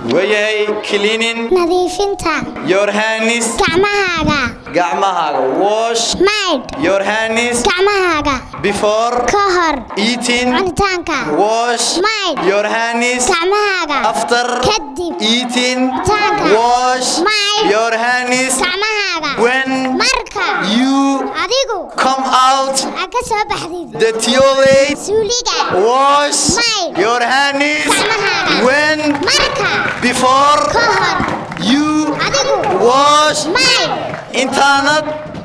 wayahay cleaning nadiifinta your hands gacmahaaga gacmahaaga wash maydh your hands gacmahaaga before ka hor eating cunitaanka wash maydh your hands gacmahaaga after kadib eating Cunitaanka. wash Maydh. your hands gacmahaaga when marka you adigu come out aad ka soo baxdid the toilet suuliga wash Maydh. your hands Gacmahaaga. when marka before ka hor you adigu wash maydh intaanad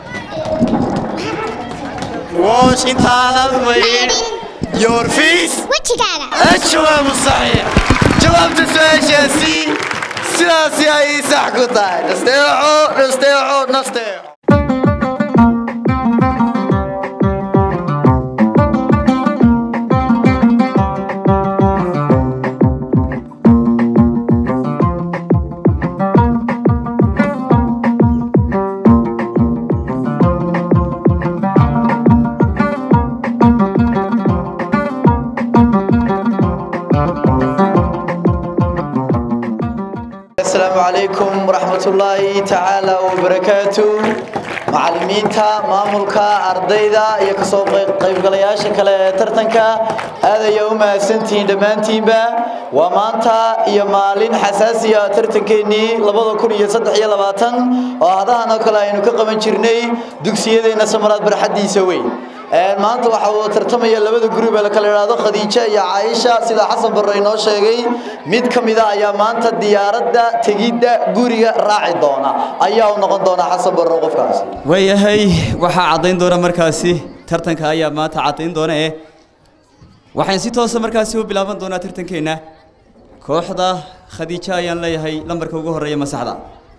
wash intaanad maydh your face wejigaaga الجواب الصحيح جوابت السؤال شاسي سياسي اي صح قطع نستيعوا نستيعوا نستيعوا السلام عليكم ورحمة الله تعالى وبركاته macallimiinta maamulka ardayda iyo kasoo qaybgalayaasha kale ee tartanka aad ayaa u mahadsantihiin dhammaantiinba waa maanta iyo maalin xasaasiya tartankeenii labada kun iyo saddex iyo labaatan oo hadahan oo kale aynu ka qaban jirnay dugsiyadeenna samaraad barxaddiisa weyn maanta waxa uu tartamaya labada gurub ee la kala idhaahdo khadiija iyo caaisha sida xasan barre inoo sheegay mid ka mid a ayaa maanta diyaaradda tegidda guriga raaci doona ayaa u noqon doona xasan barre qofkaasi waayahay waxaa caddayn doona markaasi tartanka ayaa maanta caddayn doona eh waxaan si toosa markaasi u bilaaban doonaa tartankeenna kooxda khadiijo ayaan leeyahay lambarka ugu horreeya masaxda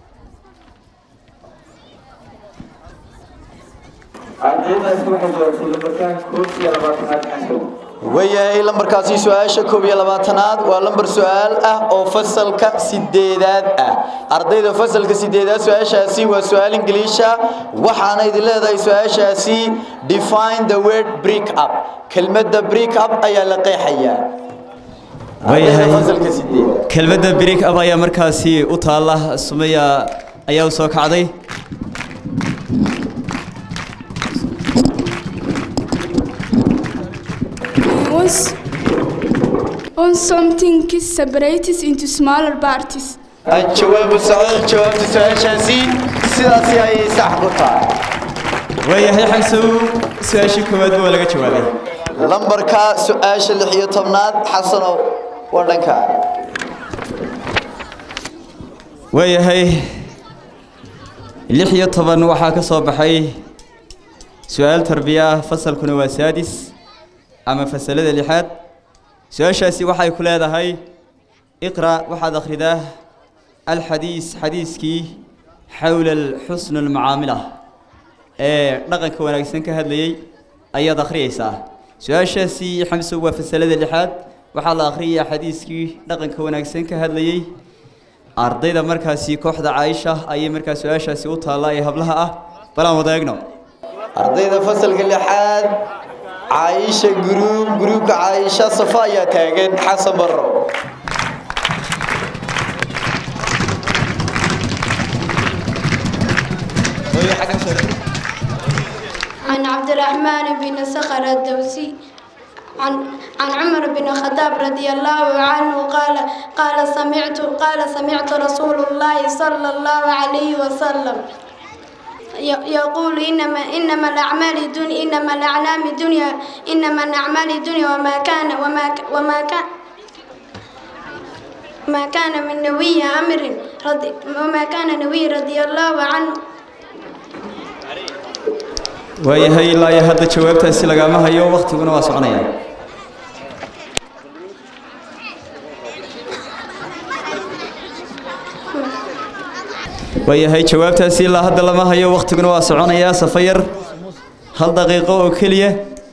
wayahay lambarkaasi su-aasha koob iyo labaatanaad waa lambar su-aal ah oo fasalka sideedaad ah ardayda fasalka sideedaad su-aashaasi waa su-aal ingiliisha waxaana idin leedahay su-aashaasi define the word break up kelmadda break up ayaa la qeexayaa waayahay fasalka sideedaad kelmadda break up ayaa markaasi u taalla sumaya ayaa u soo kacday Once, once something is separated into smaller parties. jawaabu saxiix jawaabta su-aashaasi sidaasi ayay sax ku tahay waayahay xamsow su-aashii koowaadba waa laga jawaabay lambarka su-aasha lix iyo tobnaad xasanow waa dhankaa waayahay lix iyo toban waxaa ka soo baxay su-aal tarbiya ah fasalkuna waa saadis ama fasalada lixaad su-aashaasi waxay ku leedahay iqra waxaad akhridaa alxadiis xadiiskii xowla alxusn almacaamila ee dhaqanka wanaagsan ka hadlayey ayaad akhriyeysaa su-aashaasi xamsow waa fasalada lixaad waxaa la akhriyayaa xadiiskii dhaqanka wanaagsan ka hadlayey ardayda markaasi kooxda caaisha ayay markaa su-aashaasi u taallaa ee hablaha ah balaan wada eegno ardayda fasalka lixaad caaisha guruub guruubka caaisha safa ayaa taagan xasan barro عن عبد الرحمن بن صخر الدوسي عن عن عمر بن الخطاب رضي الله عنه قال قال سمعت قال سمعت رسول الله صلى الله عليه وسلم ي- يقول إنما إنما الأعمال دن إنما الأعلام دنيا إنما الأعمال دنيا وما كان وما ك- وما كان ما كان من نبي أمر رضي وما كان نبي رضي الله عنه waayahay ilaa iyo hadda jawaabtaasi lagama hayo waktiguna waa soconaya waayahay jawaabtaasi ilaa hadda lama hayo waktiguna waa soconayaa safa yar hal daqiiqo oo keliya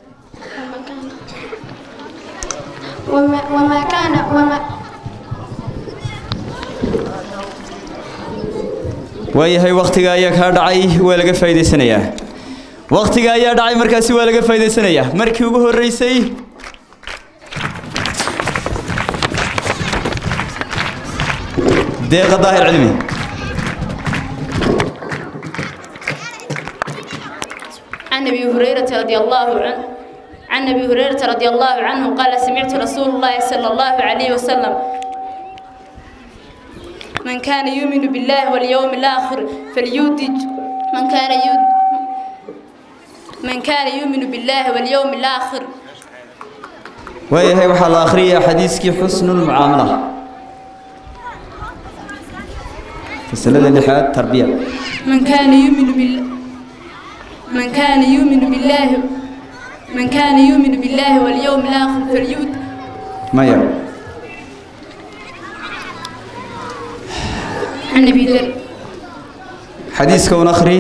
وما, وما كان وما waayahay waktiga ayaa kaa dhacay waa laga faa'iidaysanayaa waktiga ayaa dhacay markaasi waa laga faa'iidaysanayaa markii ugu horreysay deeqa daahir cilmi عن ابي هريره رضي الله عنه عن ابي هريره رضي الله عنه قال سمعت رسول الله صلى الله عليه وسلم من كان يؤمن بالله واليوم الاخر فليودج من كان يود من كان يؤمن بالله واليوم الاخر waayahay waxaa la akhriyaa xadiiskii xusnulmucaamala fasalada lixaad tarbiya من كان يؤمن بالله من كان يؤمن بالله من كان يؤمن بالله واليوم الاخر فليود maya عن ابي ذر xadiiska un akhri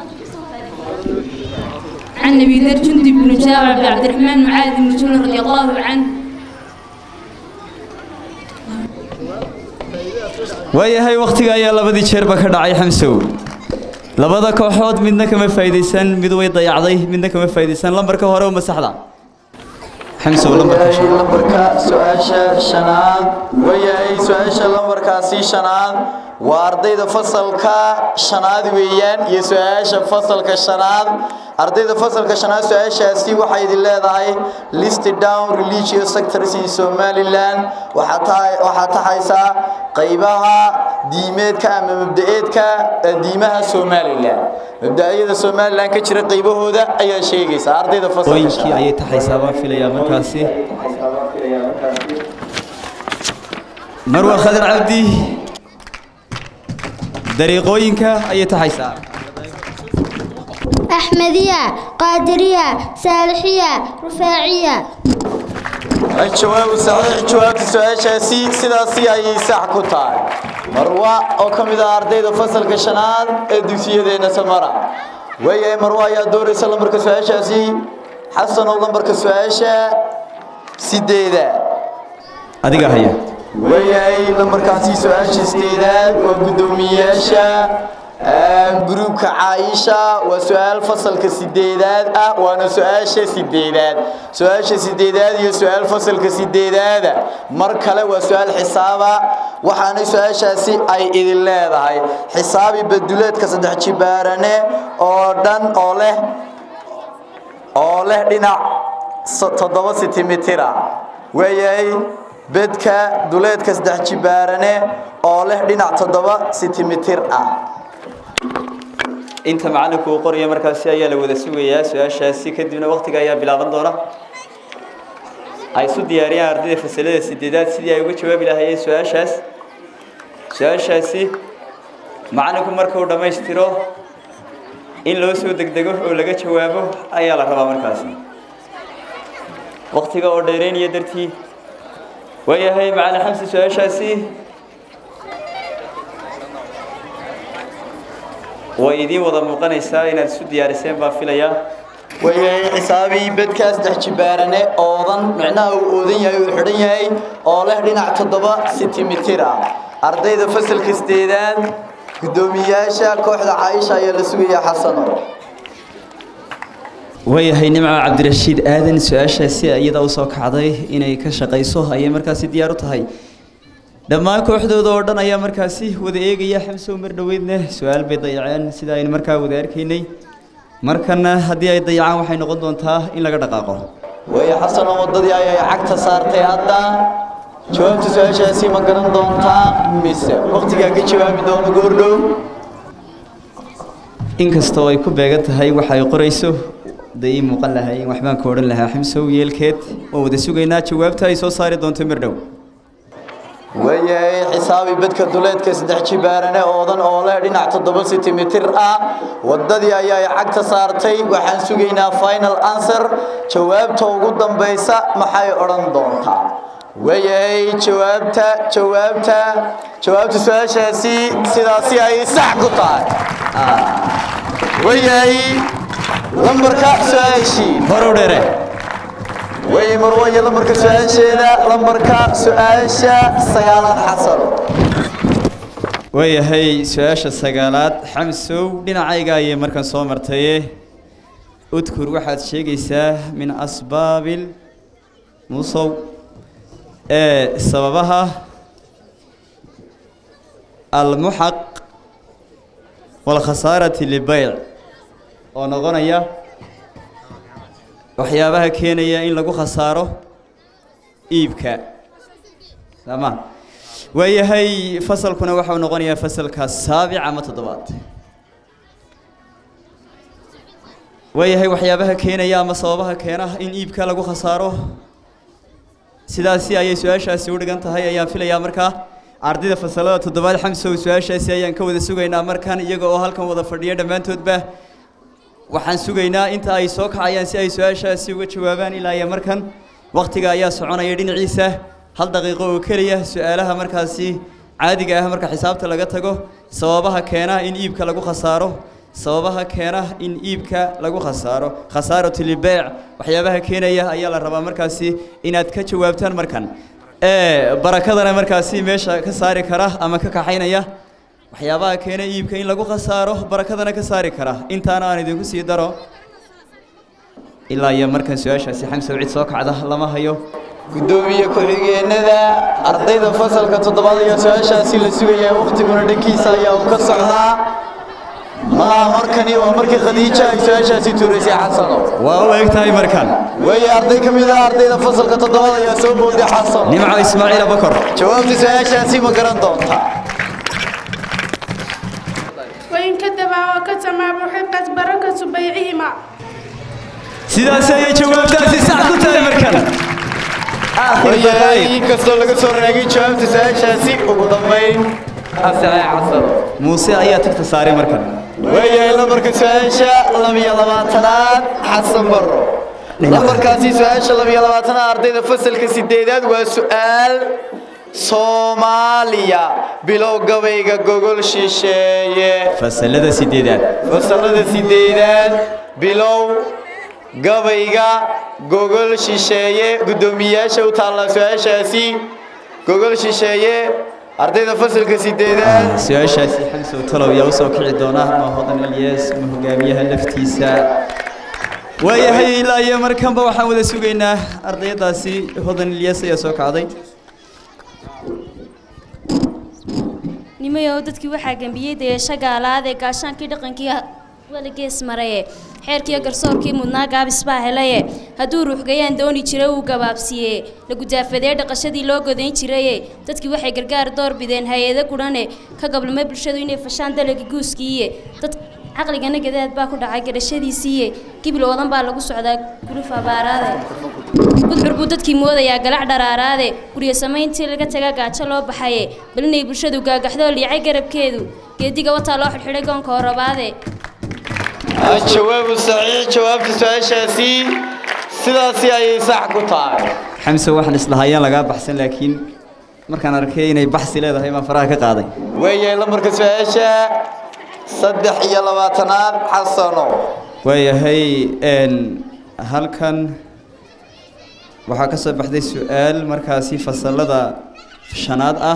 عن ابي ذر جندب بن جابر بن عبد الرحمن معاذ بن جبل رضي الله عنه waayahay wakhtiga ayaa labadii jeerba ka dhacay xamsow labada kooxood midna kama faa'iidaysan mid way dayacday midna kama faa'iidaysan lambarka hore uma saxda xamsow lambarka wayahay shan lambarka su-aasha shanaad wayahay su-aasha lambarkaasi shanaad waa ardayda fasalka shanaad weeyaan iyo su-aasha fasalka shanaad ardayda fasalka shanaad su-aashaasi waxay idin leedahay list down religious sectors in somaliland waxaa tahay waxaa taxaysaa qaybaha diimeedka ama mabda-eedka ee diimaha somaliland mabda-yada somaliland ka jira qaybahooda ayaa sheegaysa ardayda fasalka qooyinkii shanaad ayay taxaysaa baan filayaa markaasi marwa khadir cabdi dariiqooyinka ayay taxaysaa أحمدية قادرية صالحية رفاعية الجواب صحيح جواب سؤاشاسي sidaasi ayay sax ku tahay marwa oo kamid ah ardayda fasalka shanaad ee dugsiyadeena samara wayahay marwa ayaa dooraysa lambarka su-aashaasi xasan oo lambarka su-aasha sideeda adiga haya wayahay lambarkaasi su-aasha sideedaad waa guddoomiyeyaasha gruubka caaisha waa su-aal fasalka sideedaad ah waana su-aasha sideedaad su-aasha sideedaad iyo su-aal fasalka sideedaada mar kale waa su-aal xisaaba waxaana su-aashaasi ay idin leedahay xisaabi baduleedka saddex jibaarane oo dhan oo leh oo leh dhinac so- toddoba sentimitira weeyahay bedka duleedka saddex jibaarane oo leh dhinac toddoba sentimitir ah inta macalinku uu qoraya markaasi ayaa la wada sugayaa su-aashaasi kadibna wakhtiga ayaa bilaaban doona ay isu diyaariyaan ardayda fasalada sideedaad sidii ay uga jawaabi lahaayeen su-aashaas su-aashaasi macalinku marka uu dhammaystiro in loo soo degdego oo laga jawaabo ayaa la rabaa markaasi wakhtiga oo dheereynaya dartii waayahay macalin xamsi su-aashaasi way idiin wada muuqanaysaa inaad isu diyaariseen baan filayaa wayahay xisaabii bedkaa saddex jibaarane oodan micnaha uu oodan yahay uu xidhan yahay oo leh dhinac toddoba sentimitir ah ardayda fasalka sideedaad guddoomiyayaasha kooxda caaisha ayaa la sugayaa xasano waayahay nimco cabdirashiid aadan su-aashaasi iyada usoo kacday inay ka shaqayso ayay markaasi diyaar u tahay dhammaan kooxdooda oo dhan ayaa markaasi wada eegaya xamsow mar dhoweydna su-aal bay dayaceen sida aynu markaa wada arkaynay markana haddii ay dayacaan waxay noqon doontaa in laga dhaqaaqo waayo xasano waddadii ayay cagta saartay hadda jawaabta su-aashaasi ma garan doontaa mise wakhtigaa ka jawaabi doono goordhow inkastoo ay ku beegan tahay waxa ay qorayso dee ii muuqan lahay in waxbaan ka odhan lahaa xamsow yeelkeed waan wada sugaynaa jawaabta ay soo saari doonto mar dhow waayahay xisaabi bedka duleedka saddex jibaarane oodan oo leh dhinac toddoba sentimitir ah waddadii ayay cagta saartay waxaan sugaynaa final answer jawaabta ugu dambaysa maxay odhan doontaa waayahay jawaabta jawaabta jawaabta su-aashaasi sidaasi ay sax ku tahay waayahay lambarka su-aashii horow dheere way marwaya lambarka su-aasheeda lambarka su-aasha sagaalaad xasano waayahay su-aasha sagaalaad xamsow dhinacayga ayay markan soo martaye udkur waxaad sheegaysaa min asbaabil musow ee sababaha almuxaq walkhasaarati libayc oo noqonaya waxyaabaha keenaya in lagu khasaaro iibka sama waayahay fasalkuna waxau noqonayaa fasalka saabic ama toddobaad waayahay waxyaabaha keenaya ama sababaha keena in iibka lagu khasaaro sidaasi ayay su-aashaasi u dhigan tahay ayaan filayaa markaa ardayda fasalada toddobaad xamsow su-aashaasi ayaan ka wada sugaynaa markan iyaga oo halkan wada fadhiya dhammaantoodba waxaan sugaynaa inta ay soo kacayaan si ay su-aashaasi uga jawaabaan ilaa iyo markan wakhtiga ayaa soconaya dhinaciisa hal daqiiqo oo keliya su-aalaha markaasi caadiga ah marka xisaabta laga tago sababaha keena in iibka lagu khasaaro sababaha keena in iibka lagu khasaaro khasaaratu libeec waxyaabaha keenaya ayaa la rabaa markaasi inaad ka jawaabtaan markan ee barakadana markaasi meesha ka saari kara ama ka kaxaynaya waxyaabaha keena iibka in lagu khasaaro barakadana ka saari kara intaana aan idinku sii daro ilaa iyo markan su-aashaasi xamsow cid soo kacda lama hayo gudoomiye ku-xigeenada ardayda fasalka toddobaad ayaa su-aashaasi la sugayaa wakhtiguna dhankiisa ayaa uu ka socdaa malaha markani waa markii khadiija ay su-aashaasi tuuraysay xasano waa u eg tahay markan weeye arday ka mid ah ardayda fasalka toddobaad ayaa soo booday xasano nimco ismaaciil abakor jawaabta su-aashaasi ma garan doontaa وإن كذبا وكتما محقت بركة بيعهما sidaas ayay jawaabtaasi sax ku tahay markan weeye inkastoo laga soo raagay jawaabta su-aashaasi ugu dambayn asaxay xasano muuse ayaa tagta saaray markan weeye lambarka su-aasha labiyo labaatanaad xasan baro lambarkaasi su-aasha labiyo labaatanaad ardayda fasalka sideedaad waa su-aal soomaaliya bilow gabayga gogol shisheeye fasalada sideedaad fasalada sideedaad bilow gabayga gogol shisheeye guddoomiyayaasha u taallaa su-aashaasi gogol shisheeye ardayda fasalka sideedaad su-aashaasi xamsow talow yaa usoo kici doona ma hodan ilyas ma hogaamiyaha laftiisa waayahay ilaa iyo markanba waxaan wada sugaynaa ardayadaasi hodan ilyas ayaa soo kacday nimayow dadkii waxaa gembiyey dayasho gaalaadee gaashaankii dhaqankii weligees maraye xeerkiiyo garsoorkii mudnaa gaabis baa helaye hadduu ruuxgayaan dooni jiray uu gabaabsiiye la gudaafadee dhaqashadii loo godayn jiraye dadkii waxay gargaar door bideen hay-ado gudhane ka gablumay bulshadu inay fashaan dalagii guuskiiye dad caqligana gadaad baa ku dhacay garashadiisiiye gibil oodan baa lagu socdaa guluf abaaraade gudcur buu dadkii moodayaa galac dharaaraade guryo samayntii laga taga gaajo loo baxaye bal inay bulshadu gaagaxdoo liicay garabkeedu geediga wataa loo xidhxidhay goonka horabaade jawaabu saxiix jawaabta su-aashaasi sidaasi ayay sax ku tahay xamse waxaan islahayaan lagaa baxsan laakiin markaan arkay inay baxsi leedahay baan faraha ka qaaday weeye lambarka su-aasha saddex iyo labaatanaad xasano waayahay n halkan waxaa ka soo baxday su-aal markaasi fasalada shanaad ah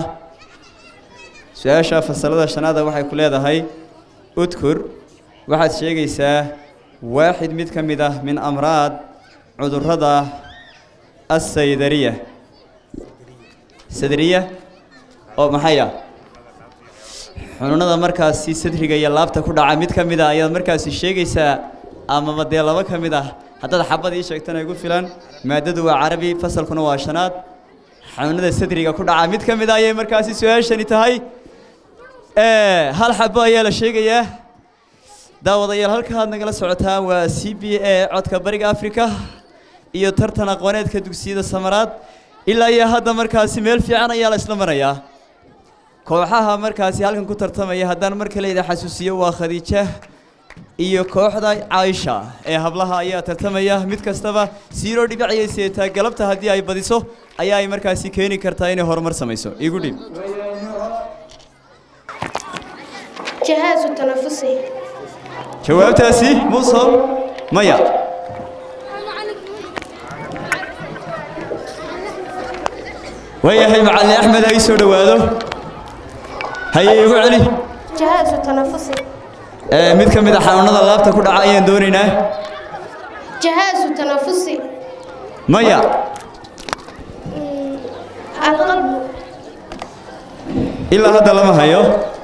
su-aasha fasalada shanaada waxay ku leedahay udkur waxaad sheegaysaa waaxid mid ka mid ah min amraad cudurrada assaydariya sadriya oo maxay ah xanuunada markaasi sadriga iyo laabta ku dhaca mid ka mid a ayaad markaasi sheegaysaa amaba dee laba ka mid ah haddaad xabad ii sheegtana igu filan maadadu waa carabi fasalkuna waa shanaad xanuunada sadriga ku dhaca mid ka mid a ayay markaasi su-aashani tahay hal xabo ayaa la sheegayaa daawadayaal halka aad nagala socotaan waa c b a codka bariga africa iyo tartan aqooneedka dugsiyada samaraad ilaa iyo hadda markaasi meel fiican ayaa la isla marayaa kooxaha markaasi halkan ku tartamaya haddaan mar kale idin xasuusiyo waa khadiija iyo kooxda caaisha ee hablaha ayaa tartamaya mid kastaba siiroo dhibic ayay seetaa galabta haddii ay badiso ayaa ay markaasi keeni kartaa inay horumar samayso igu dhib جهاز تنفسي jawaabtaasi muuso maya waayahay macalin axmed ha ii soo dhowaado haye igu celi جهاز تنفسي ee mid ka mid a xanuunada laabta ku dhaca ayaan doonaynaa جهاز تنفسي maya القلب ilaa hadda lama hayo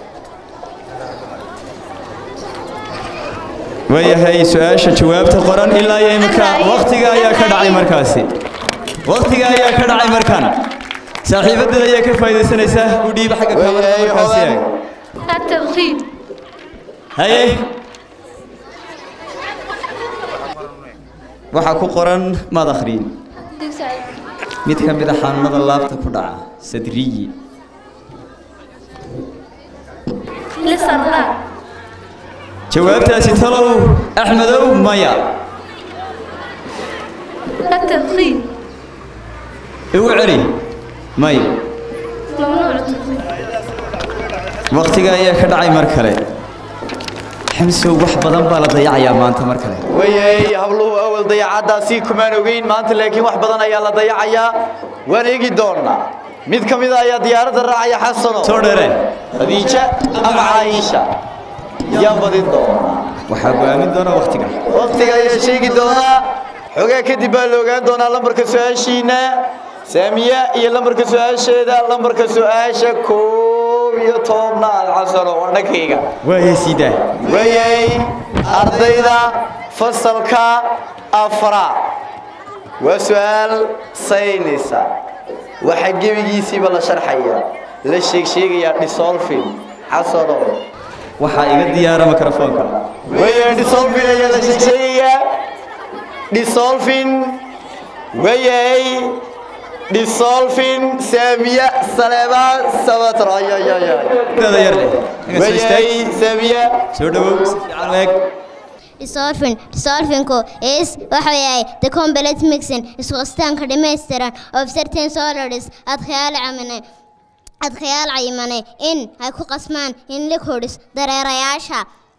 waayahay su-aasha jawaabta qoran ilaa iyo imika waktiga ayaa ka dhacay markaasi waktiga ayaa ka dhacay markaan saaxiibadeeda ayaa ka faa'iidaysanaysaa u dhiiba xagga kaamara Waayahay, markaasi Hodan. eeg التدخين haye waxaa ku qoran maad akhriin mid ka mid a xanuunada laabta ku dhaca sadriyi لسرطان jawaabtaasi talow axmedow maya التدخين igu celi maya ممنوع التدخين waktiga ayaa ka dhacay mar kale xamsow wax badan baa la dayacayaa maanta mar kale wayay habluhu awal dayacaddaasi kumaan ogeyn maanta laakiin wax badan ayaa la dayacayaa waan eegi doonaa mid ka mid a ayaa diyaaradda raacaya xasano soo dheere khadiija ama caaisha yaa badin doonaa waxaa go'aamin doona waktiga waqtiga ayaa sheegi doonaa xogaa kadib baa la ogaan doonaa lambarka su-aashiina saamiya iyo lambarka su-aasheeda lambarka su-aasha koob iyo tobnaad xasano waa dhankayga waayay siidaa wayay ardayda fasalka afraad waa su-aal saynisa waxaa gebigiisiiba la sharxaya la sheegsheegayaa dhisolfin xasano waxaa iga diyaara mikrofoonka wayay dhisolfin ayaa la sheegsheegayaa dhisolfin wayay dhisolfin saamiya saleebaan sabatro ayayayay dada yar leh Naga soo istaag. wayay saamiya soo dhawow si fiican u eeg Dissolving. Dissolvingku is waxa yahay the complete mixing isku qastaanka dhammaystiran of certain solids adkhayaal camane adkhayaal caymane in ay ku qasmaan in liquids dareerayaasha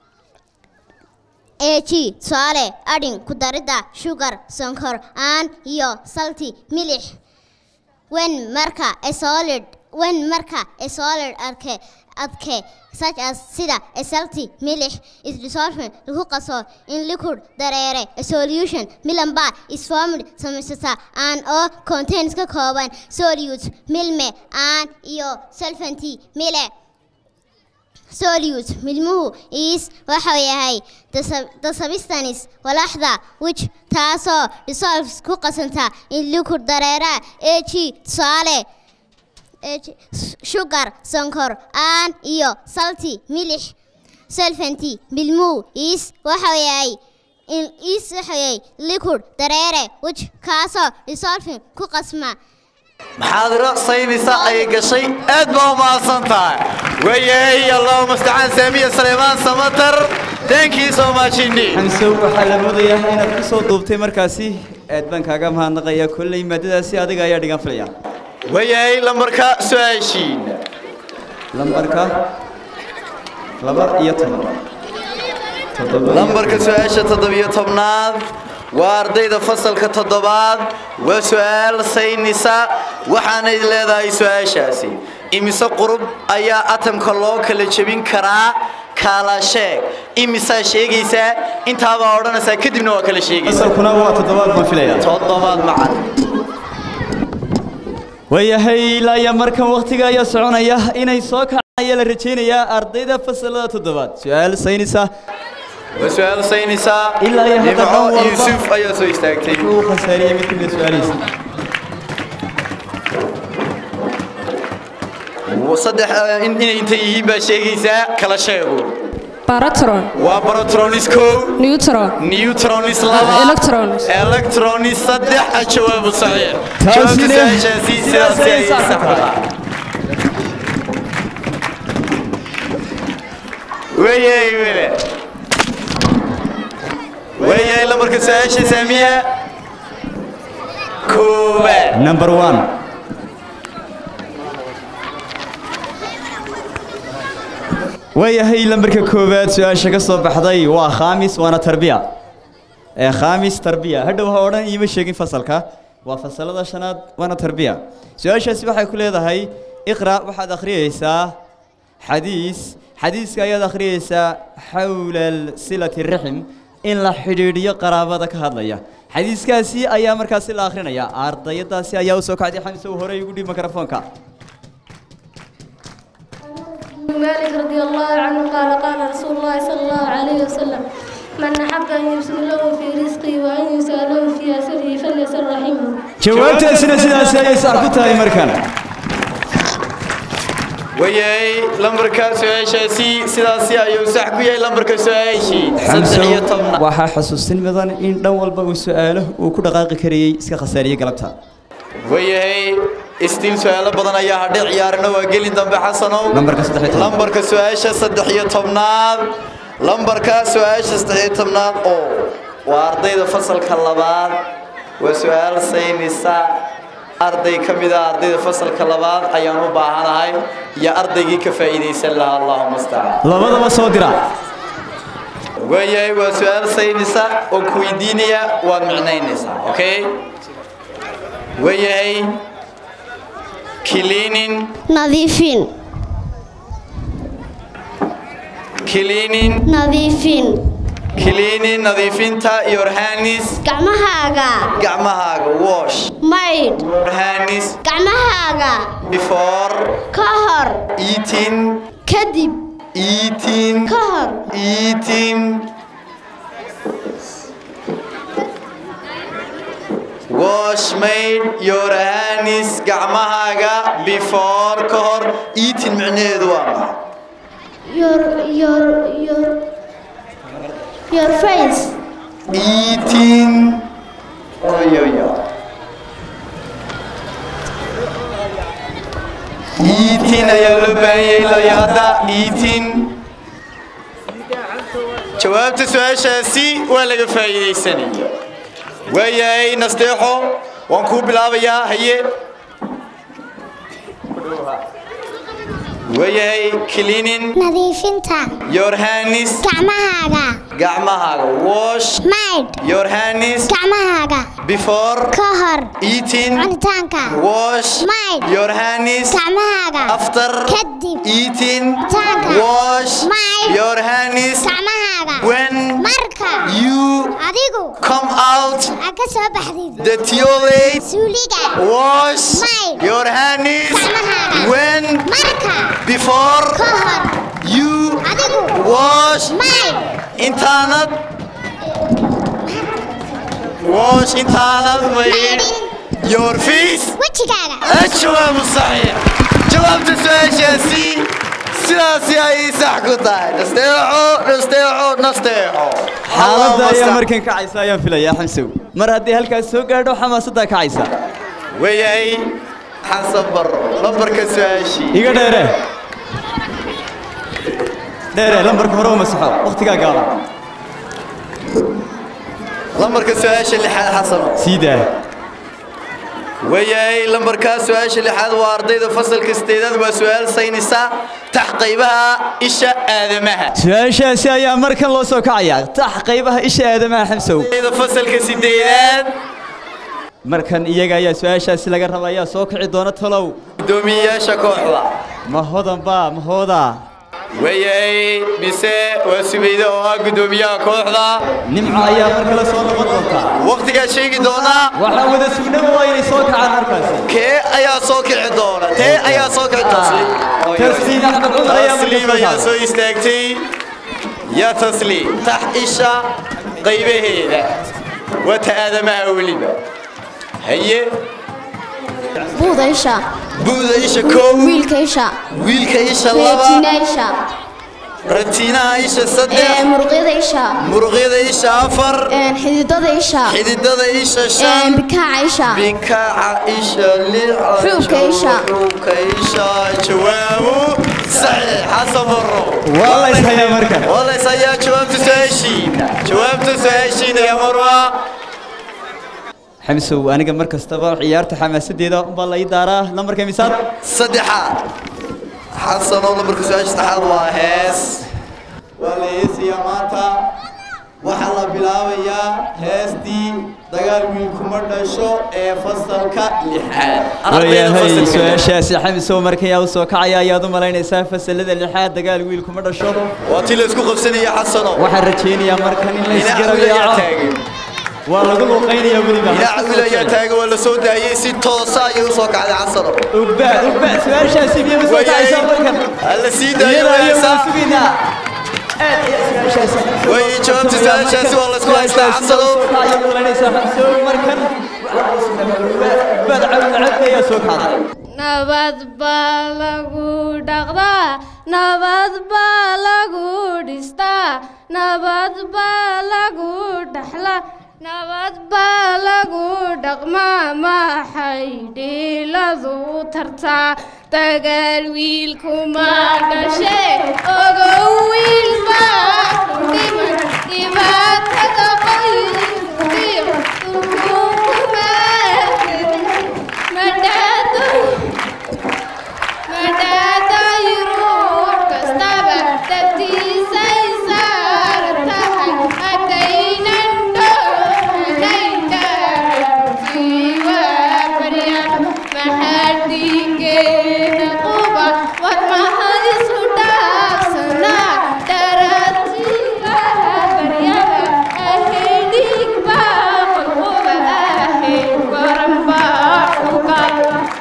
AG tusaale adhin ku daridda sugar sonkor aan iyo salty milix when marka a solid when marka a solid adke adke such as sida a salty milix is dissolved lagu qaso in liquid dareere a solution milamba is formed samaysata and oo contains ka kooban solutes milme aan iyo solventy mile solute milmuhu is waxa yahay the sub- the substance walaxda which taasoo dissolves ku qasanta in liquid dareera ag tusaale ag sugar sonkor aan iyo salty milix solventy milmuhu is waxa yahay in is waxa yahay liquid dareere which kaasoo dissolving ku qasma maxaadiro saynisa ayay gashay aad baa u mahadsan tahay wayay allahuma mustacaan saamiya saleymaan samatar thankii soo maajini xamsow waxaa la moodayaa inaad ku soo duubtay markaasi aad baan kaaga mahadnaqayaa kolley maadadaasi adiga ayaa dhigan filaya wayay lambarka su-aashiina lambarka laba iyo toban toddoba iyo lambarka su-aasha toddobiyo tobnaad waa ardayda fasalka toddobaad waa su-aal saynisa waxaanay leedahay su-aashaasi imise qurub ayaa atamka loo kala jebin karaa kala sheeg imisaa sheegaysaa intaabaa odhanaysaa kadibna waa kala sheegaysaa asalkuna waa toddobaad baan filaya toddobaad macan waayahay ilaa iyo markan waktiga ayaa soconaya inay soo kacaan ayaa la rajaynayaa ardayda fasalada toddobaad su-aal saynisa waa su-aal saynisa Ilaa iyo hadda nimco dhan walba- yuusuf ayaa soo istaagtay uu khasaariyey mid kamid su-aalihiisa saddex eh, in- inay inta yihiin baa sheegaysaa kala sheego Baratron, waa barotronis kow neutron, neutronis laba electrons. electronis saddex a jawaabu saxiix Taasina- jawaabta su-aashaasi sidaas sidaas ayay ayay sax sax ku ku tahay. tahay weyey wele weyey lambarka su-aasha saamiya koowaad number one waayahay lambarka koowaad su-aasha ka soo baxday waa khaamis waana tarbiya ee khaamis tarbiya hadhow ha odhan iima sheegin fasalka waa fasalada shanaad waana tarbiya su-aashaasi waxay ku leedahay iqra waxaad akhriyeysaa xadiis xadiiska ayaad akhriyeysaa xawla silati rixim in la xidhiidhiyo qaraabada ka hadlaya xadiiskaasi ayaa markaasi la akhrinayaa ardayadaasi ayaa usoo kacday xamse uu horey ugu dhiib mikrofoonka مالك رضي الله عنه قال قال رسول الله صلى الله عليه وسلم من أحب أن يبسط له في رزقه وأن يسأله في أسره فليسر رحمه jawaabtaasina sidaasi ayay sax ku tahay markan wayay lambarka su-aashaasi sidaasi ayuu sax ku yahay lambarka su-aashii saddex xamsow iyo tobnaad waxaa xusuusin mudan in dhan walba uu su'aalo uu ku dhaqaaqi karayey iska khasaariyey galabta wayahay istiin su-aalo badan ayaa hadhay ciyaarna waa gelin dambe xasanow Lambarka saddex iyo tobnaad. lambarka su-aasha saddex iyo tobnaad lambarka su-aasha saddex iyo tobnaad oo waa ardayda fasalka labaad waa su-aal saynisa arday ka mid ah ardayda fasalka labaad ayaan u baahanahay iyo ardaygii ka faa'iidaysan lahaa allahuma astacaan labadaba soo dira waayahay waa su-aal saynisa oo ku weydiinaya waad micnaynaysaa okay waayahay cleaning nadiifin cleaning nadiifin cleaning nadiifinta your hands gacmahaaga gacmahaaga wash maydh your hands gacmahaaga before ka hor eating kadib eating ka hor eating wash made your hands gacmahaaga before ka hor eating micnaheedu waa maxay your your your your face eating oyoyo eating ayaa loo baahan yahay layaada eating jawaabta su-aashaasi waa laga faa'iidaysanaya waayahay nasteexo waan kuu bilaabayaa haye waayahay cleaning nadiifinta your hands gacmahaaga gacmahaaga wash maydh your hands gacmahaaga before ka hor eating cunitaanka wash Maydh. your hands gacmahaaga after kadib eating Cunitaanka. wash Maydh. your hands gacmahaaga when marka you adigu come out aad ka soo baxdid the toilet suuliga wash Maydh. your hands Gacmahaaga. when marka before ka hor you adigu wash maydh intaanad wash intaanad maydh your face wejigaaga الجواب الصحيح جواب سؤاشاسي سياسي اي صح كتاي نستيعو نستيعو نستيعو xaaladda ayaa markan kacaysa ayaan filayaa xamsow mar haddii halkaas soo gaadho xamaasaddaa kacaysa وياي حسن برو لمبرك سؤاشي iga dheere dheere lambarka hore u masaxo wakhtigaa gaaban لمبرك سؤاشي اللي حال حسن sii daa وياي لمبرك سؤاشي اللي حال وارديد فصل كستيداد وسؤال سينسا تحقيبها إشا آدمها su-aashaasi ayaa markan loo soo kacayaa tax qaybaha isha aadamaha xamsow إذا فصل كستيداد markan iyaga ayaa su-aashaasi laga raba ayaa soo kici doona talow دومية شكوحلا ma hodan baa ma hoodaa وياي بيسي وسبيدة وقدومية كوحلا nimco ayaa mar kale soo noqon doontaa waqtigaa sheegi doonaa waxaa wada sugnaba waa inay soo kacaan markaasi kee ayaa soo kici doona tee ayaa soo kici tasliim tasliim axmed cumar ayaa marka tasliim soo ayaa kacday. soo istaagtay yaa tasliim tax isha qaybaheeda wata aadamaha weliba haye buuda isha buuda isha kow wiilka isha wiilka isha laba reetina isha ratiinaha isha saddex muruqyada isha muruqyada isha afar xididada isha xididada isha shan bikaaca isha bikaaca isha lix Xuubka isha. xuubka isha jawaabu saxiix xasan baro waa la ishayaa markan waa la isayaa jawaabta su-aashiina jawaabta su-aashiina ya marwa xamsow aniga mar kastaba ciyaarta xamaasadeeda unbaa la ii daaraa lambarka misaad saddexaad xasan oo lambarka su-aasha saddexaad waa hees waa la heesayaa maanta waxaa la bilaabayaa heestii dagaal wiilkuma dhasho ee fasalka lixaad Ardayda waayahay fasalka lixaad. su-aashaasi xamsow markayaa u soo kacaya ayaad u malaynaysaa fasalada lixaad dagaal wiil kuma dhasho waa tii la isku qabsanaya xasano waxaan rajaynayaa markan in la dhinaca isgarab wiil ayaa yaaco taagan waa lagu luuqaynayaa weliba dhinaca wiil ayaa taagan waa la soo daayey si toosa ayay usoo kacday xasano ugbaad ugbaad su-aashaasi miyay usoo dhacaysaa markan alla sii daayo iyada ayay waysa wada sugaynaa aad iyo su-aashaasi way jawaabta su-aashaasi waa la isku haystaa xasano markan ugbaad cabdi ayaa soo kacday nabad baa lagu dhaqdaa nabad baa lagu dhistaa nabad baa lagu dhaxlaa nabad baa lagu dhaqmaa maxay dhiiladu tartaa dagaal wiilkuma dhashe ogow wiilbaa ku dhiman dhibaatada qoyskiyo dulkuma madhaado madhaadaay ruux kastaba dabtiisay saaran tahay haddaynan dhohanaynaiwaabaryan maxaa dhiigeena quba war mahadisu dhaafsanaa daraatiga baryada ahey dhiig baa qolquba ahey goran baa xugal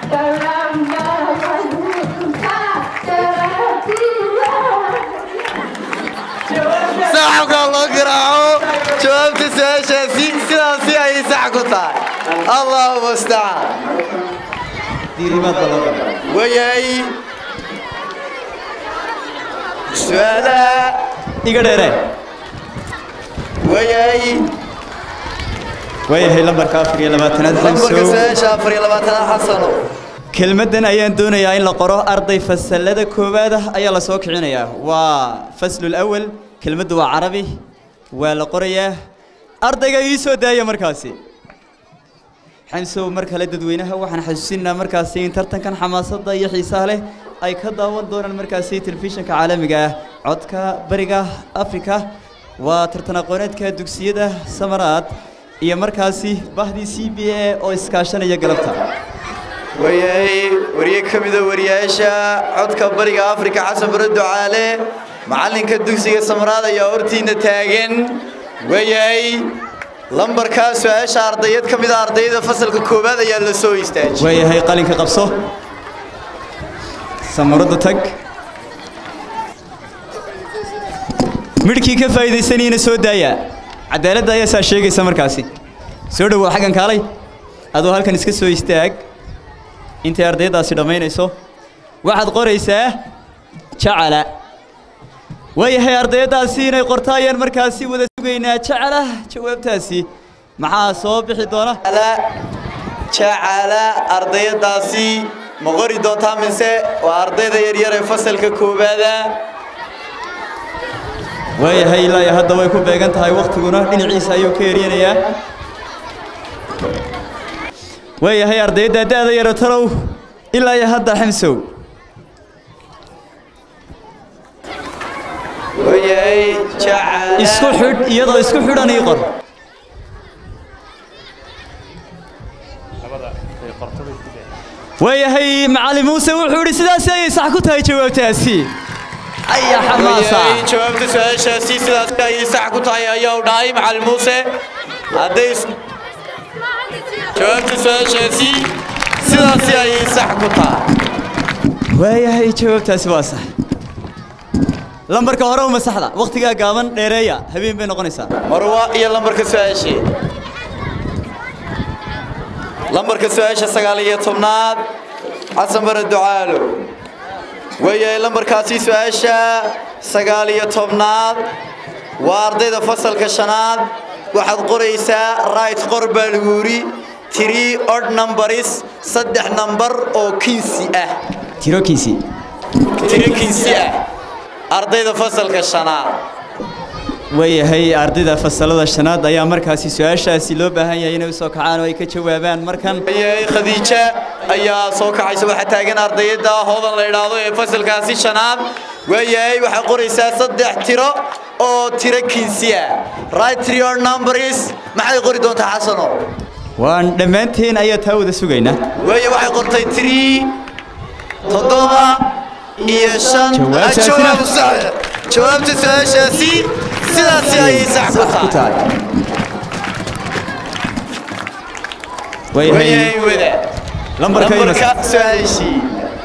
saxabka loo garaaco jawaabta su-aashaasi sidaasi ayay sax ku tahay allahu mustacaan diirimaad baa loo galay wayay su-aalaha iga dheere wayay waayahay lambarka afar iyo labaatanaad lambarka xamsow su-aasha afar iyo labaatanaad xasano kelmaddan ayaan doonayaa in la qoro arday fasalada koowaad ah ayaa la soo kicinayaa waa faslul awal kelmaddu waa carabi waa la qorayaa ardayga ii soo daaya markaasi xamsow mar kale dadweynaha waxaan xasuusinaa markaasi in tartankan xamaasadda iyo xiisaha leh ay ka daawan doonaan markaasi telefishinka caalamiga ah codka bariga afrika waa tartan aqooneedka dugsiyada samaraad iyo markaasi bahdii c b a oo iskaashanaya galabta wayay wariye ka mida wariyaasha codka bariga afrika xasan bare ducaale macallinka dugsiga samraad ayaa hortiina taagan wayay lambarkaa su-aasha ardayad ka mida ardayda fasalka koowaad ayaa la soo istaajiyey waayahay qalinka qabso samarada tag midhkii ka faa'iidaysanayana soo daaya cadaaladda ayaa saa sheegaysa markaasi soo dhowow xaggan kaalay adoo halkan iska soo istaag intay ardaydaasi dhammaynayso waxaad qoraysaa jacala waayahay ardaydaasi inay qorta ayaan markaasi wada sugaynaa jacala jawaabtaasi maxaa soo bixi doona jacala ardayadaasi ma qori doontaa mise waa ardayda yaryar ee fasalka koowaada waayahay ilaa iyo hadda way ku beegan tahay wakhtiguna dhinaciisa ayuu ka eryanayaa waayahay ardayda da'da yaro talow ilaa iyo hadda xamsow wayay jacala isku xidh iyadoo isku xidhan ii qor waayahay macalin muuse wuxuu idhi sidaasi ayay sax ku tahay jawaabtaasi aya xamaasa wayay jawaabta su-aashaasi sidaas ayay sax ku tahay ayaa u dhahay macalin muuse hadday is- jawaabta su-aashaasi sidaasi ayay sax ku tahay waayahay jawaabtaasi waa sax lambarka hore uma saxda wakhtigaa gaaban dheereeya habeen bay noqonaysaa marwa iyo lambarka su-aashii lambarka su-aasha sagaal iyo tobnaad xasan bare ducaalo waayahay lambarkaasi su-aasha sagaal iyo tobnaad waa ardayda fasalka shanaad waxaad qoraysaa right qor baa lagu yidhi three odd numbers saddex nambar oo kinsi ah tirokiisii tiro kinsi ah ardayda fasalka shanaad waayahay ardayda fasalada shanaad ayaa markaasi su-aashaasi loo baahan yahay inay usoo kacaan oo ay ka jawaabaan markan waayahay khadiija ayaa soo kacaysa waxaa taagan ardayada hoodan la idhaahdo ee fasalkaasi shanaad waayahay waxaa qoraysaa saddex tiro oo tiro kinsi ah right three or numbers maxay qori doontaa xasano waan dhammaanteen ayaa taa wada sugaynaa waaye waxay qortay three toddoba iyo shan Jawaabtaasina- jawaab sax jawaabta su-aashaasi sidaasi ayay sax ku tahay waayahay wadaad lambarka lambarka su-aashii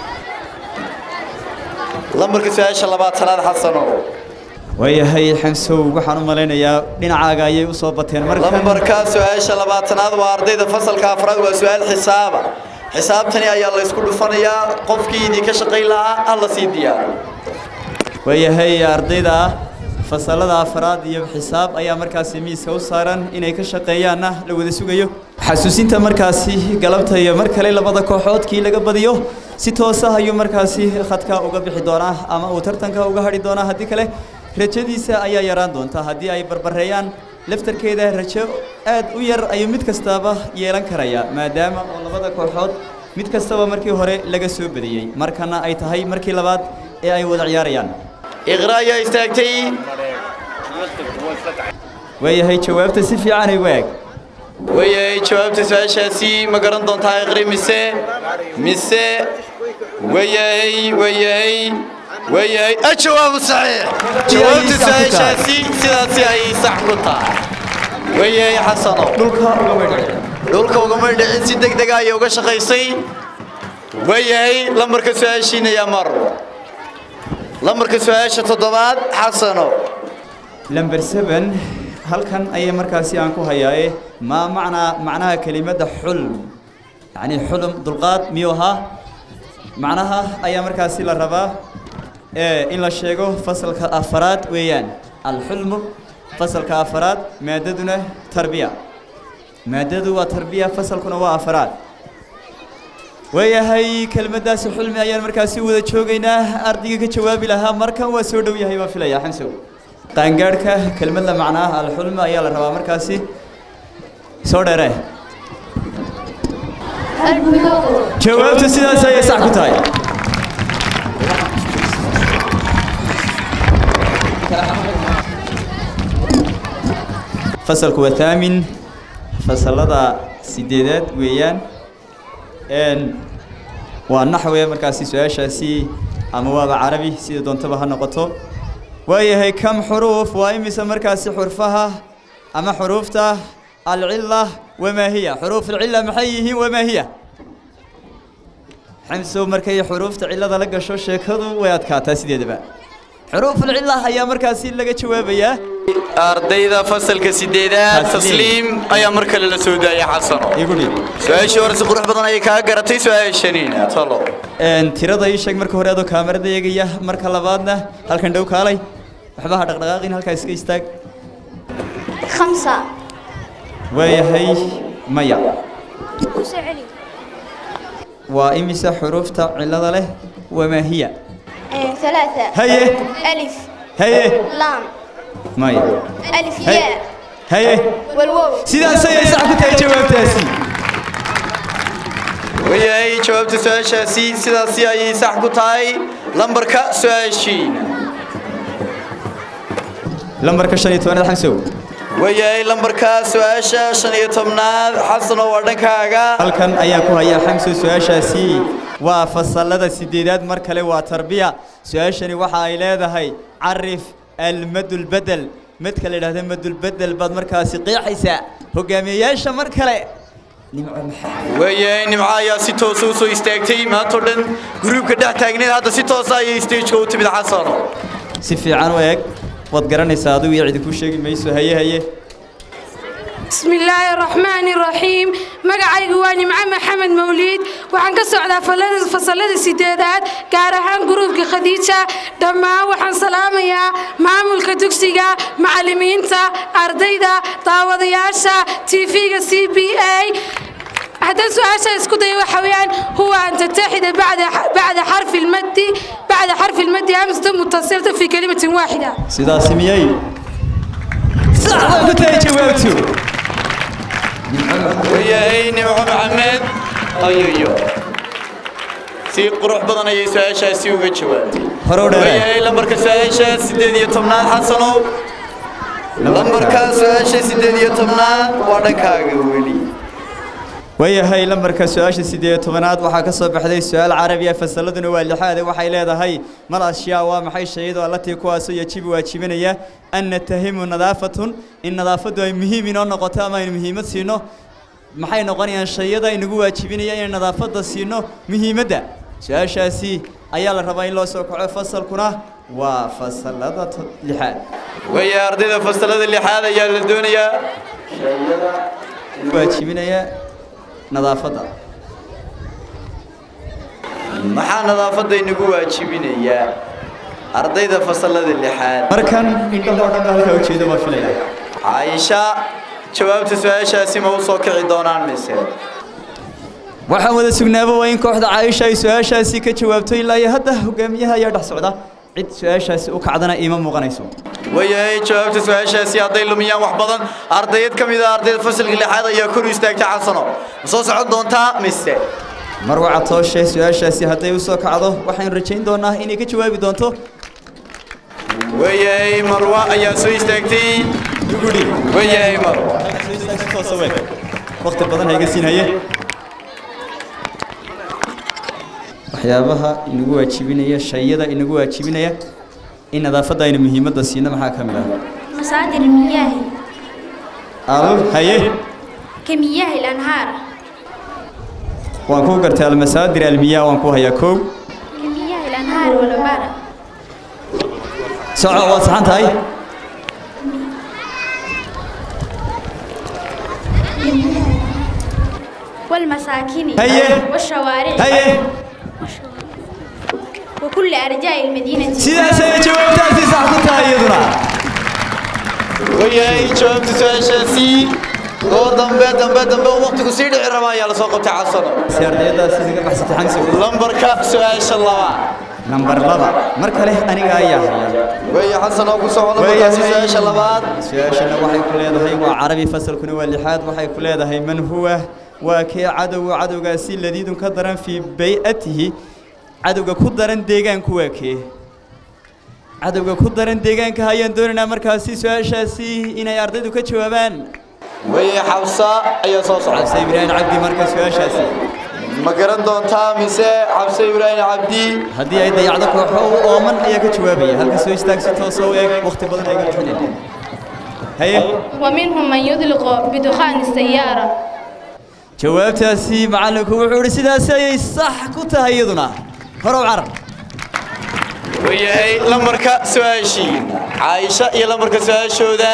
lambarka su-aasha labaatanaad xasano waayahay xamsow waxaan u malaynayaa dhinacaaga ayay u soo bateen markan lambarka su-aasha labaatanaad waa ardayda fasalka afraad waa su-aal xisaaba xisaabtani ayaa la isku dhufanayaa qofkii idinka shaqayn lahaa alla sii diyaaro waayahay ardayda fasalada afraad iyo xisaab ayaa markaasi miiska u saaran inay ka shaqeeyaanna la wada sugayo xasuusinta markaasi galabta iyo mar kale labada kooxoodkii laga badiyo si toosa ayuu markaasi khadka uga bixi doonaa ama uu tartanka uga hadhi doonaa haddii kale rajadiisa ayaa yaraan doonta haddii ay barbareeyaan laftarkeeda rajo aad u yar ayuu mid kastaaba yeelan karaya maadaama oo labada kooxood mid kastaba markii hore laga soo badiyey markana ay tahay markii labaad ee ay wada ciyaarayaan iqra ayaa istaagtay waayahay jawaabta si fiican ay waag waayahay jawaabta su-aashaasi ma garan doontaa iqri mise mise waayahay waayahay waayahay ajawaabu saxiix jawaabta su-aashaasi sidaasi ay sax ku tahay waayahay xasano dhulka ugama dhicin dhulka ugama dhicin si deg dega ayay uga shaqaysay waayahay lambarka su-aashiina yaa mar lambarka su-aasha toddobaad xasano lamber seven halkan ayay markaasi aan ku hayaaye maa macnaa macnaha kelimadda xulm yacni xulm dulqaad miyuu ahaa macnaha ayaa markaasi la rabaa ee in la sheego fasalka afaraad weeyaan alxulmu fasalka afaraad maadaduna tarbiya maadadu waa tarbiya fasalkuna waa afaraad waayahay kelmaddaasi xulmi ayaan markaasi wada joogaynaa ardayga ka jawaabi lahaa markan waa soo dhow yahay baan filayaa xamsow qaangaadhka kelmadda macnaa alxulmi ayaa la rabaa markaasi soo dheere jawaabtu sidaas ayay sax ku tahay fasalku waa thaamin fasalada sideedaad weeyaan n waa naxwe markaasi su-aashaasi ama waaba carabi sida doontaba ha noqoto waayahay kam xuruuf waa imise markaasi xurfaha ama xuruufta alcila wamaa hiya xuruuf alcila maxay yihiin wamaa hiya xamsow markay xuruufta cilada la gasho sheekadu way adkaataa sideedaba xuruuf alcila ayaa markaasi laga jawaabayaa ardayda fasalka sideedaad tasliim ayaa mar kale la soo daayay xasano igu dhig su-aashii hore si qurux badan ayay kaa garatay su-aashaniina talo Een, tirada ii sheeg marka hore adoo kaamarada eegaya marka labaadna halkan dhow kaalay waxba ha dhaqdhaqaaqin halkaa iska istaag خمسة waayahay maya waa imise xuruufta cilada leh wamaa hiya ثلاثة haye ألف haye لام maya ألف هي. ياء haye والواو sidaas ayay sax ku tahay jawaabtaasi waayahay jawaabta su-aashaasi sidaasi ayay sax ku tahay lambarka su-aashiina lambarka shan iyo tobanaad xamsow waayahay lambarka su-aasha shan iyo tobnaad xasano waa dhankaaga halkan ayaan ku hayaa xamsow su-aashaasi waa fasalada sideedaad mar kale waa tarbiya su-aashani waxa ay leedahay carif almadulbedel madka la yidhahda madulbedel baad markaasi qeexaysaa hogaamiyeyaasha mar kale nimco maxaa waayahay nimco ayaa si toosa u soo istaagtay maantao dhan gruubka dhex taagneed hadda si toosa ayay stageka u timid xasano si fiican u eeg waad garanaysaa adigu iyo cidi kuu sheegi mayso haye haye بسم الله الرحمن الرحيم magacaygu waa nimco maxamed mawliid waxaan ka socdaa falada- fasalada sideedaad gaar ahaan gruubka khadiija dhammaan waxaan salaamayaa maamulka dugsiga macallimiinta ardayda daawadayaasha tv-ga c b a haddaan su-aasha isku dayo waxa weeyaan huwa an tattaxida bacda bacda xarfi lmadi bacda xarfi lmadi amsata mutasilata fi kalimatin waaxida sidaasi miyay sax baa ku tahay jawaabtu waayahay nimco maxamed ayoyo si qurux badan ayay su-aashaasi uga jawaabtay hore u dheeree waayahay lambarka su-aasha sideed iyo tobnaad xasanow lambarka su-aasha sideed iyo tobnaad waa dhankaaga weli waayahay lambarka su-aasha sideed iyo tobanaad waxaa ka soo baxday su-aal carabi ah fasaladuna waa lixaade waxay leedahay mal ashyaa waa maxay shayadu allatii kuwaasoo yajibu waajibinaya an natahimu nadaafatun in nadaafaddu ay muhiim inoo noqoto ama aynu muhiimad siino maxay noqonayaan shayada inagu waajibinaya inay nadaafadda siino muhiimadda su-aashaasi ayaa la rabaa in loo soo kaco fasalkuna waa fasalada to- lixaad weeye ardayda fasalada lixaad ayaa la doonayaa waajibinaya nadaafadda maxaa nadaafadda inagu waajibinayaa ardayda fasalada lixaad markan indhahoo dhan halkaa ujeedo ma filaya caaisha jawaabta su-aashaasi ma u soo kici doonaan mise waxaan wada sugnaaba waa in kooxda caaisha ay su-aashaasi ka jawaabto ilaa iyo hadda hogaamiyaha ayaa dhex socda cid su-aashaasi u kacdana iima muuqanayso wayahay jawaabta su-aashaasi hadday lumiyaan wax badan ardayad ka mid ah ardayda fasalka lixaad ayaa kor u istaagtay xasano ma soo socon doontaa mise mar waca tooshe su-aashaasi hadday u soo kacdo waxaynu rajayn doonaa inay ka jawaabi doonto wayahay marwa ayaa soo istaagtay dugudhi wayahay marwa waqti badan hayga siinhaye waxyaabaha inagu waajibinaya shayada inagu waajibinaya in nadaafadda aynu muhiimadda siino maxaa ka mid ah مصادر المياه al haye كمياه الأنهار waan ku gartay almasaadir almiyaa waan ku hayaa kow كمياه الأنهار والعبارة soco waad saxan tahay والمساكن هيا. والشوارع haye وكل أرجاء المدينة sidaasay jawaabtaasi sax ku tahay iyaduna wayahay jawaabta su-aashaasi oo dambe dambe dambe oo waqtigu sii dhici raba ayaa lasoo qabtay xasano si ardaydaasi naga baxsatay xamsi lambarka su-aasha labaad nambar laba mar kale aniga ayaa haya weeye xasan oo ku socda lambarkaasi su-aasha labaad su-aashana waxay ku leedahay waa carabi fasalkuna waa lixaad waxay ku leedahay man huwa waa kee cadowga cadowgaasi ladiidun ka daran fii bay-atihi cadowga ku daran deegaanku waa kee cadowga ku daran deegaanka ayaan doonaynaa markaasi su-aashaasi inay ardaydu ka jawaabaan weeye xabsa ayaa soo socda cabse ibraahim cabdi marka su-aashaasi ma garan doontaa mise xabse ibraahim cabdi haddii ay dayacdo kooxo u ooman ayaa ka jawaabaya halka soo istaagsi toosa u eeg waqti badan ayga bixinin haye ومنهم من يطلق بدخان السيارة jawaabtaasi macallinku wuxuu ihi sidaasi ayay sax ku tahay iyaduna horow carab wayahay lambarka su-aashii caaisha iyo lambarka su-aashooda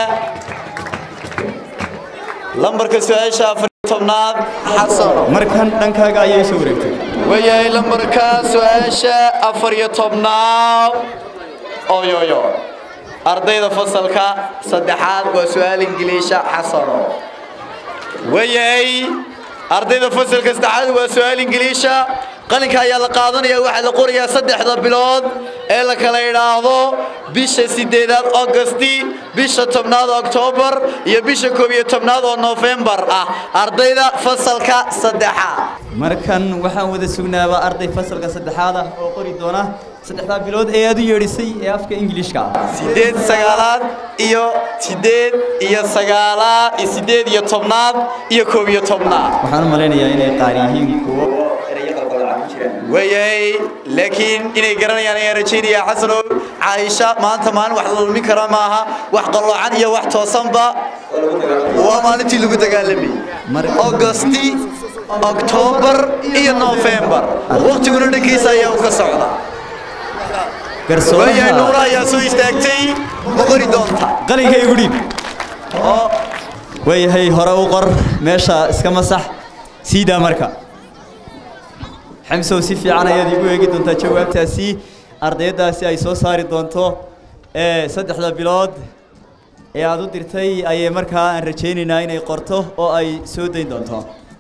lambarka su-aasha afar iyo tobnaad xasano markan dhankaaga ayay soo wareegtay wayahay lambarka su-aasha afar iyo tobnaad oyoyo ardayda fasalka saddexaad waa su-aal ingiliisha xasano wayahay ardayda fasalka saddexaad waa su-aal ingiliisha qalinka ayaa la qaadanaya waxaa la qorayaa saddexda bilood ee la kala idhaahdo bisha sideedaad augusti bisha tobnaad oktoobar iyo bisha koob iyo tobnaad oo noofembar ah ardayda fasalka saddexaad markan waxaan wada sugnaabaa arday fasalka saddexaad ah oo qori doona saddexdaa bilood ee aad u yeedhisay ee afka ingiliishka ah sideed sagaalaad iyo sideed iyo sagaalaad iyo sideed iyo tobnaad iyo koob iyo tobnaad waxaan u malaynayaa inay qaar yihiin kuwo wayahay laakiin inay garanayaan ayaan rajaynaya xasanow caaisha maanta maalin wax la lulmin kara maaha wax qalloocan iyo wax toosanba waa maalintii lagu dagaalamayay augusti oktoobar iyo noofembar waqtiguna dhankiisa ayaa u ka socda wayahay nuura garsooraha ayaa soo istaagtay ma qori doonta qalinka igu dhiib waayahay hore u qor meesha iska masax siidaa marka xamsow si fiican ayaad igu eegi doontaa jawaabtaasi ardaydaasi ay soo saari doonto ee saddexda bilood ee aad u dirtay ayay markaa aan rajaynaynaa inay qorto oo ay soo dayn doonto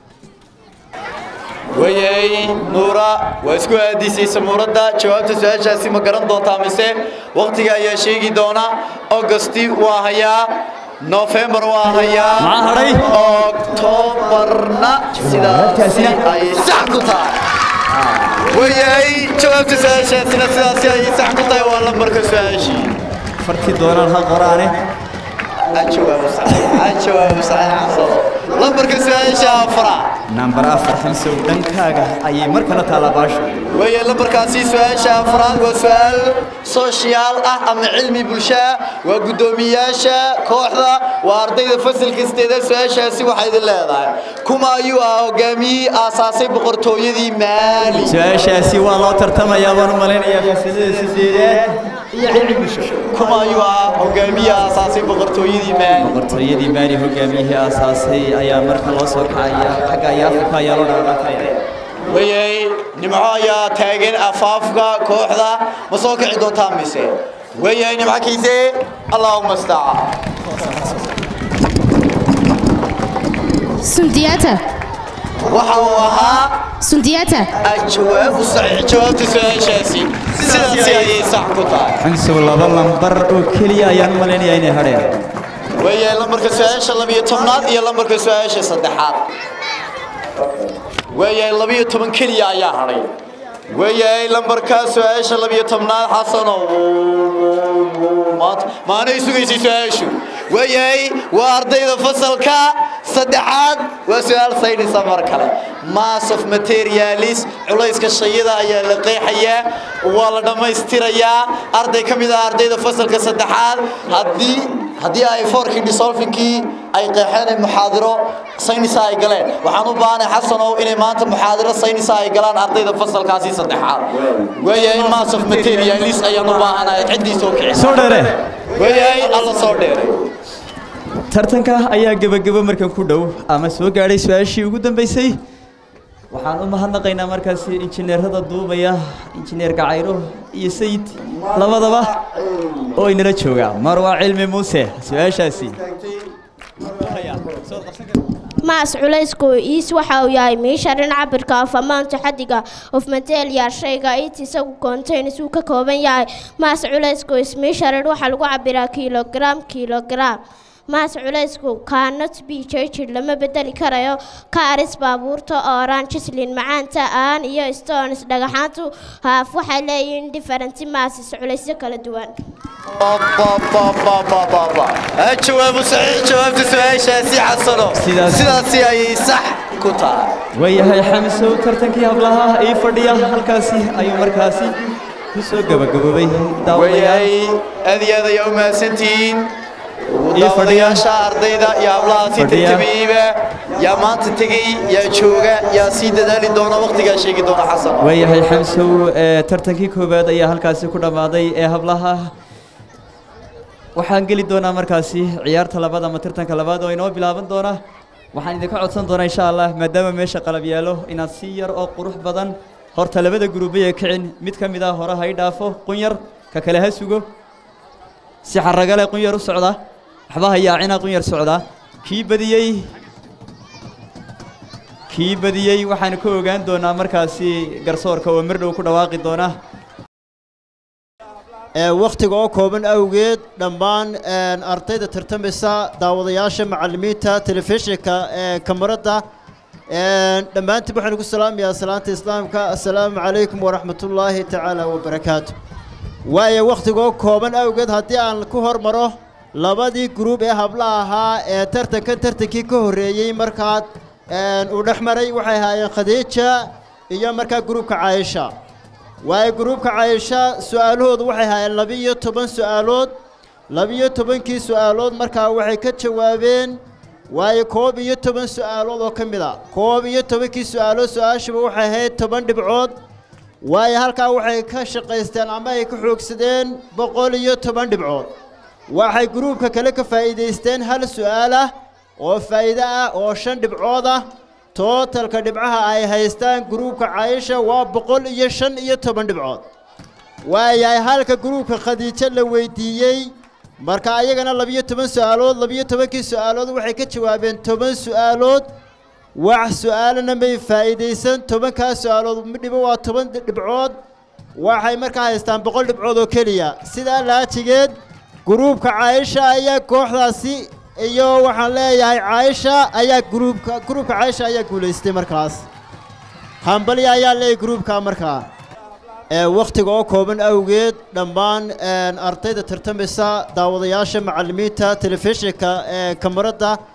wayahay nuura waa isku aadisaysa muuradda jawaabta su-aashaasi ma garan doontaa mise waqtiga ayaa sheegi doona augusti waa hayaa noofembar waa hayaa Maxaa hadhay? oktoobarna sidaasi ayay sax ku tahay wayahay jawaabta su-aashaasina sidaasi ayay sax ku tahay waa lambarka su-aashii farti doonaan ha qoraane الجواب صحيح الجواب صحيح عصر لمبرك سؤال شافرة nambar afar xamsow dhankaaga ayay mar kale taallaa baashu weeye lambarkaasi su-aasha afraad waa su-aal sooshiyaal ah ama cilmi bulsho ah waa guddoomiyayaasha kooxda waa ardayda fasalka sideeda su-aashaasi waxay idin leedahay kuma ayuu ah hogaamiyihii aasaasay boqortooyadii maali su-aashaasi waa loo tartamayaa baan u malaynayaa fasalada sideedaad iyo cilmi bulsho kuma ayuu ah hogaamiyihii aasaasay boqortooyadii maali boqortooyadii maali hogaamiyihii aasaasay ayaa marka loo soo kacaya xagga iyo afrika ayaa loo dhaqaaqaya wayay nimco ayaa taagan afaafka kooxda ma soo kici doontaa mise wayay nimco kiise allaahuma staaca سندياتا waxa uu ahaa سندياتا jawaab saxiix jawaabta su-aashaasi sidaasi ayay sax ku tahay xamsow laba lambar oo keliya ayaan u malaynayaa inay hadheen wayay lambarka su-aasha labiyo tobnaad iyo lambarka su-aasha saddexaad wayay labiyo toban keliya ayaa hadhay wayay lambarka su-aasha labiyo tobnaad xasano maanta maanay sugaysay su-aashu wayay waa ardayda fasalka saddexaad waa su-aal saydhisa mar kale mass of materialis culayska shayada ayaa la qeexayaa waa la dhammaystirayaa arday ka mid ah ardayda fasalka saddexaad haddii haddii ay foorkii disolfinkii ay qeexeen ay muxaadiro saynisa ay galeen waxaan u baahanay xasanow inay maanta muxaadiro saynisa ay galaan ardayda fasalkaasi saddexaad weeyahay mass of materialis ayaan u baahanahay ciddii soo kici soo dheere weeyahay alla soo dheeray tartanka ayaa gebagebo markan ku dhow ama soo gaadhay su-aashii ugu dambeysay waxaan u mahadnaqaynaa markaasi injineerada duubaya injineer gacayro iyo sayid labadaba oo inala jooga marwa cilmi muuse su-aashaasi maas culaysku iis waxa uu yahay miisharin cabirka of amaanta xadiga of matelia shayga it isagu contains uu ka kooban yahay maas culaysku is miisharin waxaa lagu cabiraa kilogram kilogram maas culaysku cannot be changed lama bedeli karayo kaaris baabuurta ooran jislin macaanta aan iyo stones dhagaxaantu haaf waxay leeyihiin different masses culaysyo kala duwan jawaabu saxiix jawaabta su-aashaasi xasano sidaasi ayay sax ku tahay waayahay xamisow tartankii hablaha ii fadhiya halkaasi ayuu markaasi ku soo gebagaboobay waayahay aad iyo aad ayaa u mahadsantihiin daawadayaasha ardayda iyo hablahaasi tartamayeyba yaa maanta tegey yaa jooga yaa sii dadaali doona waqtigaa sheegi doona xasan waayahay xamsow ee tartankii koowaad ayaa halkaasi ku dhammaaday ee hablaha waxaan geli doonaa markaasi ciyaarta labaad ama tartanka labaad oo inoo bilaaban doona waxaan idinka codsan doonaa insha allah maadaama meesha qalab yaalo inaad si yar oo qurux badan horta labada guruubaya kicin mid ka mid ah hore ha i dhaafo qunyar ka kale ha sugo si xaragale qunyar u socda waxba ha yaacina qunyar socda kii badiyey kii badiyey waxaan ka ogaan doonaa markaasi garsoorka oo mar dhow ku dhawaaqi doona wakhtiga oo kooban awgeed dhammaan ardayda tartamaysa daawadayaasha macallimiinta telefishinka kamarada dhammaantiin waxaan ku salaamayaa salaanta islaamka assalaamu calaykum waraxmatullaahi tacaala wabarakaatu waayo wakhtiga oo kooban awgeed haddii aan ku hormaro labadii gruub ee hablaha ahaa ee tartankan tartankii ka horreeyey markaad uu dhex maray waxay ahaayeen khadiija iyo markaa gruubka caayisha waayo gruubka caayisha su'aalahoodu waxay ahaayeen labiyo toban su'aalood labiyo tobankii su'aalood markaa waxay ka jawaabeen waayo koob iyo toban su'aalood oo ka mid a koob iyo tobankii su'aalood su-aashiba waxay ahayd toban dhibcood waayo halkaa waxay ka shaqaysteen ama ay ka xoogsadeen boqol iyo toban dhibcood waxay gruubka kale ka faa'iidaysteen hal su'aal ah oo faa'iido ah oo shan dhibcood ah tootalka dhibcaha ay haystaan gruubka caayisha waa boqol iyo shan iyo toban dhibcood waayahay halka gruubka khadiijo la weydiiyey marka ayagana labiyo toban su'aalood labiyo tobankii su'aalood waxay ka jawaabeen toban su'aalood wax su'aalana may faa'iidaysan tobankaas su'aalood midhibo waa toban dhibcood waxay markaa haystaan boqol dhibcood oo keliya sidaa laajigeed gruubka caayisha ayaa kooxdaasi iyo waxaan leeyahay caayisha ayaa gruubka gruubka caayisha ayaa guulaystay markaas hambalya ayaa leeyahay gruubka markaa ee wakhtiga oo kooban awgeed dhammaan ardayda tartamaysa daawadayaasha macallimiinta telefishinka ee kamarada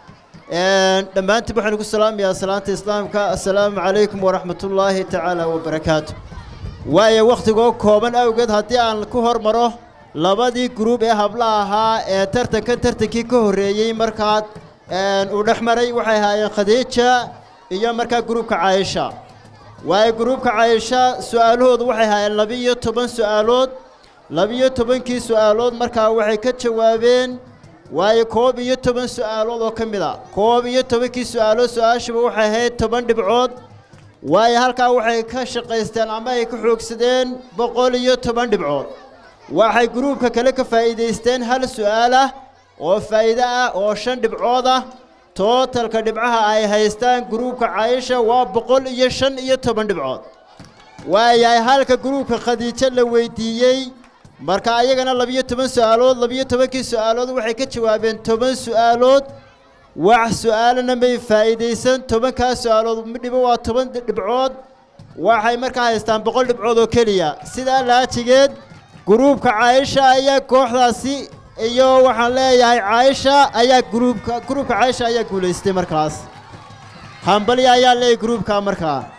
dhammaantiin waxaan ku salaamayaa salaanta islaamka assalaamu calaykum waraxmatullaahi tacaala wabarakaatu waayo wakhtigoo kooban awgeed haddii aan ku hormaro labadii gruub ee hablaha ahaa ee tartankan tartankii ka horreeyey markaad uu dhex maray waxay ahaayeen khadiija iyo markaa gruubka caayisha waayo gruubka caayisha su'aalahoodu waxay ahaayeen labiyo toban su'aalood labiyo tobankii su'aalood markaa waxay ka jawaabeen waayo koob iyo toban su'aalood oo ka mid a koob iyo tobankii su'aalood su-aashuba waxay ahayd toban dhibcood waayo halkaa waxay ka shaqaysteen ama ay ka xoogsadeen boqol iyo toban dhibcood waxay gruubka kale ka faa'iidaysteen hal su'aal ah oo faa'iido ah oo shan dhibcood ah tootalka dhibcaha ay haystaan gruubka caayisha waa boqol iyo shan iyo toban dhibcood waayahay halka gruubka khadiijo la weydiiyey marka ayagana labiyo toban su'aalood labiyo tobankii su'aalood waxay ka jawaabeen toban su'aalood wax su'aalana may faa'iidaysan tobankaa su'aalood midhibo waa toban dhibcood waxay markaa haystaan boqol dhibcood oo keliya sidaa laajigeed gruubka caayisha ayaa kooxdaasi iyo waxaan leeyahay caayisha ayaa gruubka gruubka caayisha ayaa guulaystay markaas hambalya ayaa leeyahay gruubka markaa